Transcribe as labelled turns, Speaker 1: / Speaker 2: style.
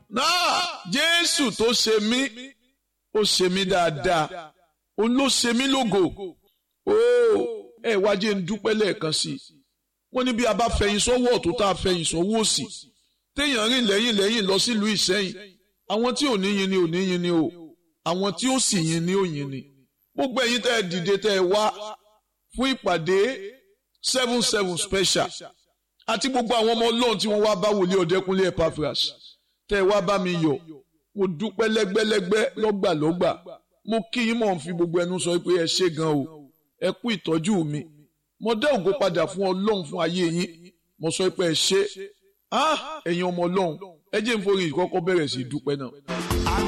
Speaker 1: náà jésù tó ṣe mí ó ṣe mí dáadáa òun ló ṣe mí lógo ó ẹ wá jẹ́ ń dúpẹ́ lẹ́ẹ̀kan sí i wọ́n ní bí a bá fẹ̀yìn sọ́wọ́ ọ̀tún tá a fẹ̀yìn sọ́wọ́ òsì téèyàn rìn lẹ́yìn lẹ́yìn lọ sílùú ìsẹ́yìn àwọn tí ò ní yin ni ò ní yin ni o àwọn tí ó sì yin ni ò yin ni gbogbo ẹ̀yin tẹ́ ẹ dìde tẹ́ ẹ wá fún ìpàdé seven seven special àti gbogbo àwọn ọmọ ọlọ́run tí wọ́n wá bá wòlíì ọ̀dẹ́kunlé Epaphras tẹ́ ẹ wá bá mi yọ̀ mo dúpẹ́ lẹ́gbẹ́lẹ́gbẹ́ lọ́gbàlọ́gbà mo kí yín mọ̀ ń fi gbogbo ẹnu sọ pé ẹ ṣé gan o ẹ kú ìtọ́jú mi mo dá ògo padà fún ọlọ́run fún ayé yín mo sọ pé ẹ ṣé ah ẹ̀yin ọmọ ọlọ́run ẹ jẹ́ n forí ìkọ́kọ́ bẹ̀rẹ̀ sí dúpẹ́ náà.